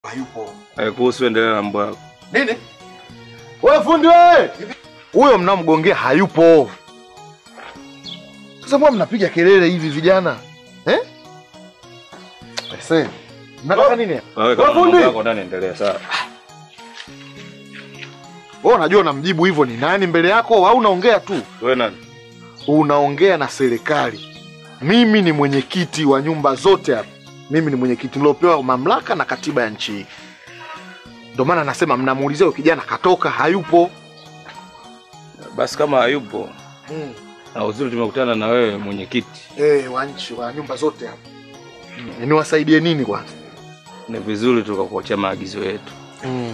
hayupo. Eh, kuhusu endelea na mambo yako. Nini? Wewe fundi wewe! Huyo mnamgongea hayupo. Sasa mbona mnapiga kelele hivi vijana? Eh? Ese. Mnataka nini? hapa? Wewe kama Wewe fundi! mambo yako ndani endelea sawa. Wewe unajua unamjibu hivyo ni nani mbele yako au unaongea tu? Wewe nani? Unaongea na serikali. Mimi ni mwenyekiti wa nyumba zote hapa. Mimi ni mwenyekiti niliopewa mamlaka na katiba ya nchi hii. Ndio maana nasema mnamuulizia huyo kijana katoka, hayupo. Basi kama hayupo Mm. na uzuri tumekutana na wewe mwenyekiti, Eh, wa nchi wa nyumba zote hapa. Mm. Niwasaidie nini kwanza? ni vizuri tukakuachia maagizo yetu. Mm.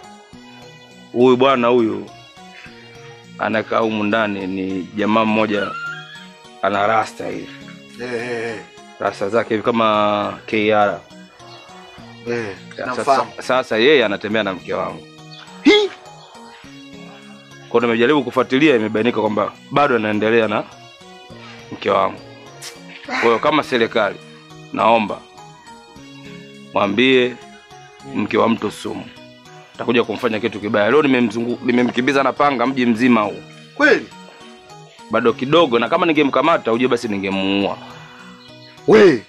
Huyu bwana huyu anakaa humu ndani ni jamaa mmoja ana rasta hivi, Eh, eh, eh. rasta zake hivi kama KR. Eh, Sasa, namfahamu. sasa yeye anatembea na mke wangu, Hii kwa hiyo nimejaribu kufuatilia, imebainika kwamba bado anaendelea na mke wangu. Kwa hiyo kama serikali, naomba mwambie mke wa mtu sumu, takuja kumfanya kitu kibaya. Leo nimemzungu nimemkimbiza na panga mji mzima huu, kweli? bado kidogo, na kama ningemkamata ujue basi ningemuua. We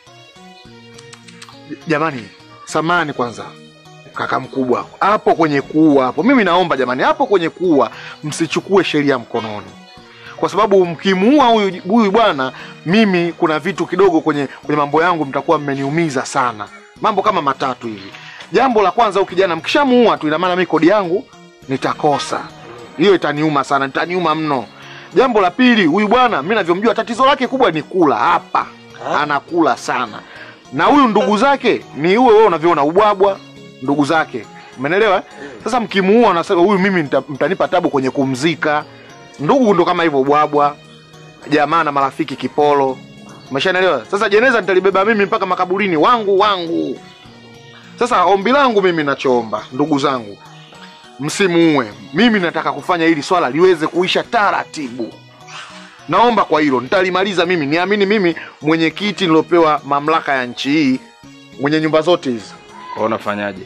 jamani, samani kwanza, kaka mkubwa hapo kwenye kuua hapo, mimi naomba jamani, hapo kwenye kuua msichukue sheria mkononi, kwa sababu mkimuua huyu huyu bwana, mimi kuna vitu kidogo kwenye kwenye mambo yangu mtakuwa mmeniumiza sana, mambo kama matatu hivi. Jambo la kwanza, huyu kijana mkishamuua tu, ina maana mimi kodi yangu nitakosa, hiyo itaniuma sana, itaniuma mno. Jambo la pili, huyu bwana mimi navyomjua, tatizo lake kubwa ni kula hapa anakula sana na huyu ndugu zake ni huyo wewe unavyoona ubwabwa ndugu zake umenelewa eh? sasa mkimuua unasema huyu mimi nita, mtanipa tabu kwenye kumzika ndugu ndo kama hivyo ubwabwa jamaa na marafiki kipolo umeshanelewa sasa jeneza nitalibeba mimi mpaka makaburini wangu wangu sasa ombi langu mimi nachoomba ndugu zangu msimuue mimi nataka kufanya hili swala liweze kuisha taratibu naomba kwa hilo nitalimaliza mimi niamini mimi mwenyekiti niliopewa mamlaka ya nchi hii mwenye nyumba zote hizi Kwa hiyo unafanyaje?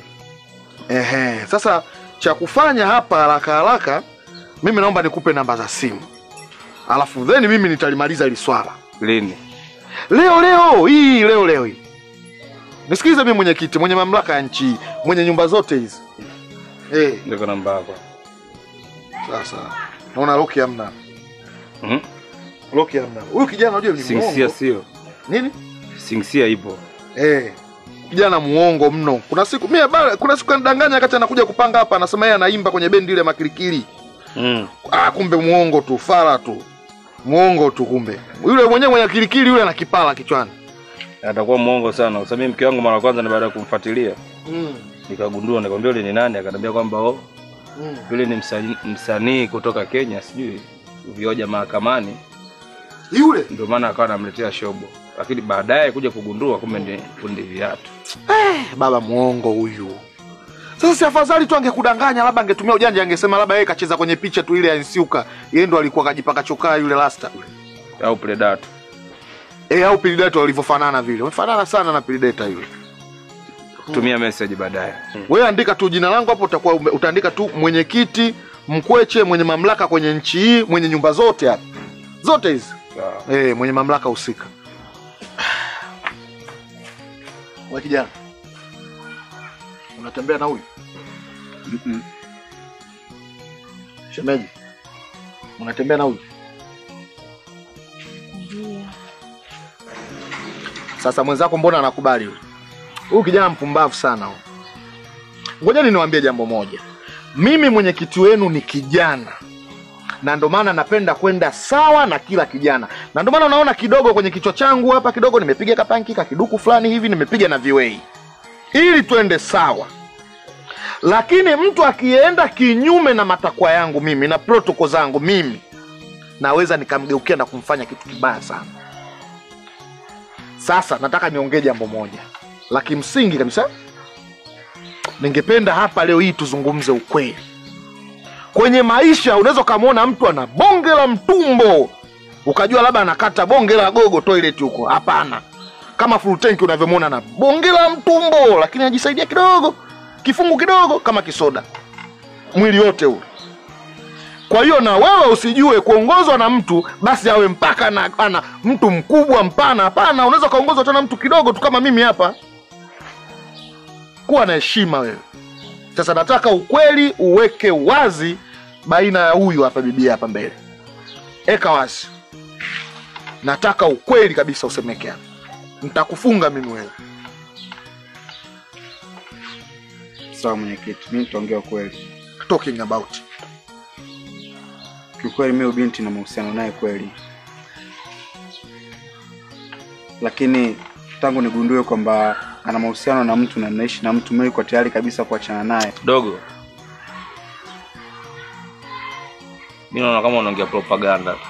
Ehe, sasa cha kufanya hapa haraka haraka, mimi naomba nikupe namba za simu, alafu then mimi nitalimaliza hili swala Lini? leo leo hii leo leo hii. Nisikilize mimi mwenyekiti, mwenye mamlaka ya nchi hii, mwenye nyumba zote hizi eh. Ndiko namba yako. Sasa naona Loki hamna, Mhm. Loki hamna. Huyu kijana unajua ni Singsia muongo sio? nini? Singsia ipo. Eh, kijana muongo mno. Kuna siku mimi bana, kuna siku kanidanganya wakati anakuja kupanga hapa, anasema yeye anaimba kwenye bendi ile ya makilikili. Mm. Ah, kumbe muongo tu, fara tu, muongo tu. Kumbe yule mwenyewe mwenye kilikili yule ana kipala kichwani. Atakuwa mwongo sana. Kwa sababu mimi mke wangu mara ya kwanza ni baada ya kumfuatilia Mm. nikagundua, nikamwambia yule ni nani, akaniambia kwamba oh, Mm. yule ni msanii, msanii kutoka Kenya, sijui vioja mahakamani, Yule ndio maana akawa anamletea shobo, lakini baadaye kuja kugundua kumbe ni fundi viatu. eh, baba muongo huyu. Sasa si afadhali tu angekudanganya, labda angetumia ujanja, angesema labda yeye kacheza kwenye picha tu ile ya Nsiuka, yeye ndo alikuwa kajipaka chokaa yule rasta yule. au Predator. Eh, au Predator walivyofanana vile, wamefanana sana na Predator yule. Tumia message baadaye. Wewe andika tu jina langu hapo, utakuwa ume- utaandika tu mwenyekiti Mkweche, mwenye mamlaka kwenye nchi hii, mwenye nyumba zote hapa zote hizi Sawa. eh, mwenye mamlaka husika. Wewe kijana, unatembea na huyu Mm-mm. shemeji? Unatembea na huyu sasa? Mwenzako mbona anakubali huyu? Huyu kijana mpumbavu sana huyu. Ngojeni niwaambie jambo moja, mimi mwenyekiti wenu ni kijana na ndo maana napenda kwenda sawa na kila kijana, na ndo maana unaona kidogo kwenye kichwa changu hapa kidogo nimepiga kapanki kakiduku fulani hivi nimepiga na viwei ili twende sawa. Lakini mtu akienda kinyume na matakwa yangu mimi na protoko zangu mimi, naweza nikamgeukia na kumfanya kitu kibaya sana. Sasa nataka niongee jambo moja la kimsingi kabisa. Ningependa hapa leo hii tuzungumze ukweli kwenye maisha unaweza ukamwona mtu ana bonge la mtumbo ukajua labda anakata bonge la gogo toilet huko. Hapana, kama full tank unavyomwona na bonge la mtumbo, lakini anajisaidia kidogo, kifungu kidogo kama kisoda, mwili wote ule. Kwa hiyo na wewe usijue kuongozwa na mtu basi awe mpaka na ana mtu mkubwa mpana. Hapana, unaweza ukaongozwa tena mtu kidogo tu kama mimi hapa. Kuwa na heshima wewe. Sasa nataka ukweli uweke wazi baina ya huyu hapa bibi hapa mbele, eka wazi. Nataka ukweli kabisa usemeke hapa, nitakufunga mimi wewe. Sawa mwenyekiti, mimi nitaongea ukweli. Talking about Kiukweli mimi binti na mahusiano naye kweli, lakini tangu nigundue kwamba ana mahusiano na mtu na naishi na mtu, mimi niko tayari kabisa kuachana naye. dogo mi naona kama unaongea propaganda tu.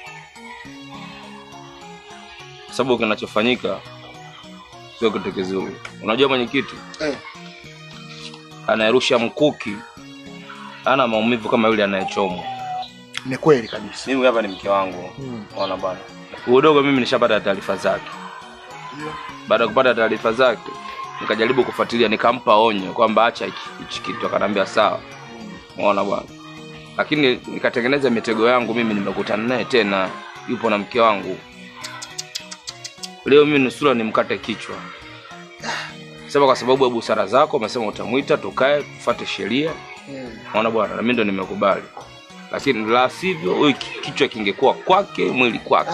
kwa sababu kinachofanyika sio kitu kizuri unajua mwenyekiti eh. anayerusha mkuki ana maumivu kama yule anayechomwa Ni kweli kabisa. mimi hapa ni mke wangu Hmm. ona bwana udogo mimi nishapata taarifa zake baada ya kupata taarifa zake nikajaribu kufuatilia nikampa onyo kwamba acha hiki hichi kitu akaniambia sawa unaona bwana lakini nikatengeneza mitego yangu mimi nimekutana naye tena yupo na mke wangu leo mimi nusura nimkate kichwa sema kwa sababu ya busara zako umesema utamwita tukae tufuate sheria unaona bwana na mimi ndo nimekubali lakini la sivyo huyu ki- kichwa kingekuwa kwake mwili kwake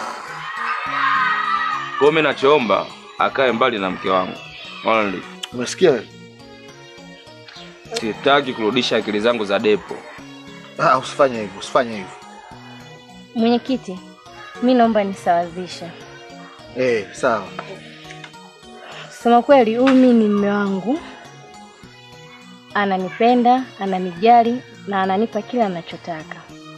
kwa hiyo mimi nachoomba akae mbali na mke wangu Only. Umesikia wewe? sitaki kurudisha akili zangu za depo Ah, usifanye hivyo, usifanye hivyo. Mwenyekiti, mi naomba nisawazishe. Eh, sawa. Kusema kweli, huyu mi ni mme wangu, ananipenda, ananijali na ananipa kila anachotaka,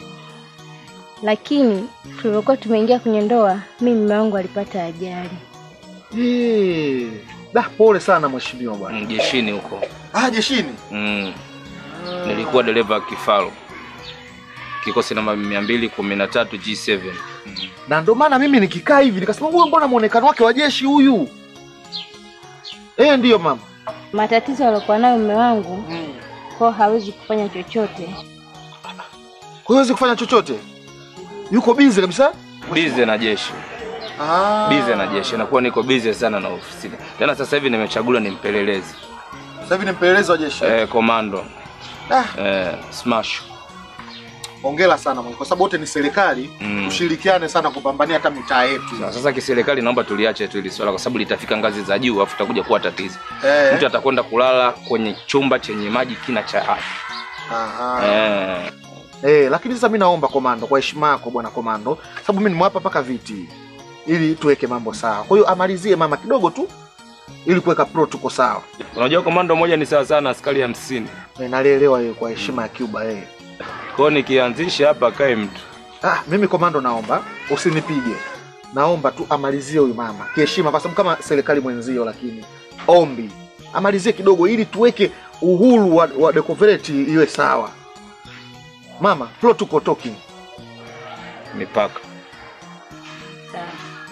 lakini tulivyokuwa tumeingia kwenye ndoa, mi mme wangu alipata ajali. Eh, da pole sana mheshimiwa bwana. Mm, jeshini huko Ah, jeshini. mm. nilikuwa dereva wa kifaru kikosi namba mia mbili kumi na tatu G7 Na ndio maana mimi nikikaa hivi nikasema huyu mbona muonekano wake wa jeshi huyu? Eh, ndiyo mama. Matatizo aliokuwa nayo mme wangu, kwao hawezi kufanya chochote. Kwa hiyo hawezi kufanya chochote. Yuko busy kabisa? bize na jeshi Ah. bize na jeshi nakuwa niko bize sana na ofisini tena sasa hivi nimechaguliwa ni mpelelezi Sasa hivi ni mpelelezi wa jeshi. eh, komando Ah, eh, smash hongera sana mwe, kwa sababu wote ni serikali, Mm. tushirikiane sana kupambania hata mitaa yetu. Na sasa kiserikali naomba tuliache tu hili swala kwa sababu litafika ngazi za juu afu itakuja kuwa tatizo Eh. mtu atakwenda kulala kwenye chumba chenye maji kina cha hafi Aha. eh. Eh, lakini sasa mimi naomba komando, kwa heshima yako bwana komando, sababu mimi nimewapa paka viti ili tuweke mambo sawa. Kwa hiyo amalizie mama kidogo tu ili kuweka protocol sawa. unajua komando moja ni sawa sana askari hamsini Eh, nalielewa hiyo kwa heshima ya Cuba eh. kwao nikianzisha hapa akae mtu Ah, mimi komando naomba usinipige. Naomba tu amalizie huyu mama kiheshima, kwa sababu kama serikali mwenzio, lakini ombi amalizie kidogo, ili tuweke uhuru wa, wa decoverate iwe sawa. Mama, protocol talking. mipaka Sawa.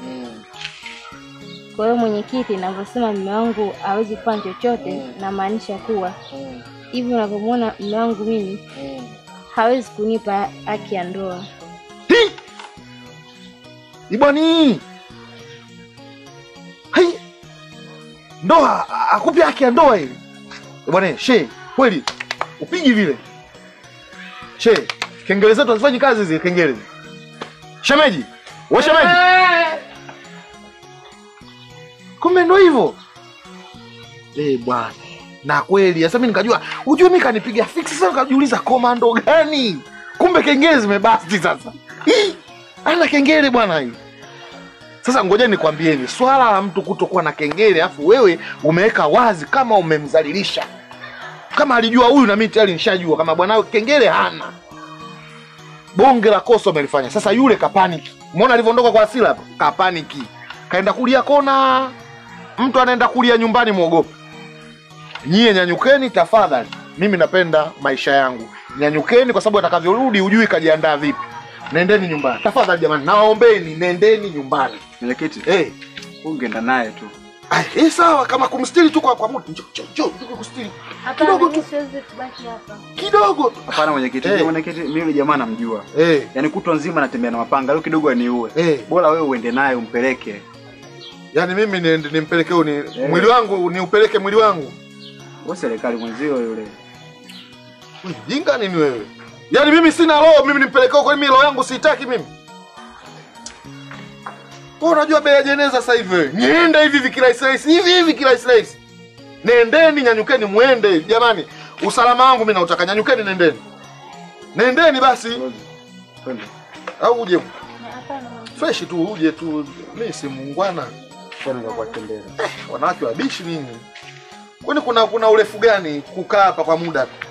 Kwa hiyo mwenyekiti, navyosema mme wangu hawezi kufanya chochote, namaanisha kuwa hivi unavyomwona mme wangu mimi hawezi kunipa haki ya ndoa. Hi! Ibwani! Hai! Ndoa akupe haki ya ndoa ile. Bwana she, kweli upigi vile. She, kengele zetu hazifanyi kazi zile kengele. Shemeji, wewe shemeji. Kumbe ndo hivyo. Eh bwana. Na kweli sasa mimi nikajua, ujue mimi kanipiga fix sasa nikajiuliza komando gani? Kumbe kengele zimebasti sasa. Hii, ana kengele bwana hii. Sasa ngoja nikwambieni, swala la mtu kutokuwa na kengele afu wewe umeweka wazi kama umemdhalilisha. Kama alijua huyu na mimi tayari nishajua kama bwana kengele hana. Bonge la kosa umelifanya. Sasa yule kapaniki. Umeona alivyoondoka kwa hasira hapo? Kapaniki. Kaenda kulia kona. Mtu anaenda kulia nyumbani muogope. Nyie nyanyukeni tafadhali. Mimi napenda maisha yangu. Nyanyukeni kwa sababu atakavyorudi hujui kajiandaa vipi. Nendeni nyumbani. Tafadhali jamani, nawaombeni nendeni nyumbani. Mwenyekiti, Eh, ungeenda naye tu. Ai, eh, sawa kama kumstiri tu kwa kwa muda. Njoo njoo njoo njoo kustiri. Hapana, Kidogo mimi tu. siwezi kubaki hapa. Kidogo tu. Hapana mwenyekiti, Eh. mwenyekiti mimi yule jamaa namjua. Eh. Yaani kutwa nzima anatembea na mapanga, leo kidogo aniue. Eh. Bora wewe uende naye umpeleke. Yaani mimi niende nimpelekee ni mwili wangu niupeleke mwili wangu. Wewe serikali mwenzio yule. Wewe Jinga nini wewe? Yaani mimi sina roho, mimi nimpelekee huko, mimi roho yangu siitaki mimi. Wewe unajua bei ya jeneza sasa hivi wewe. Niende hivi hivi kirahisi rahisi, hivi hivi kirahisi rahisi. Nendeni, nyanyukeni muende. Jamani, usalama wangu mimi nautaka, nyanyukeni nendeni. Nendeni basi Twende. au uje Na Hapana, mama. fresh tu uje tu. Mimi si muungwana. Twende kwa tembea. Wanawake wabishi nini? Kwani kuna kuna urefu gani kukaa hapa kwa muda tu?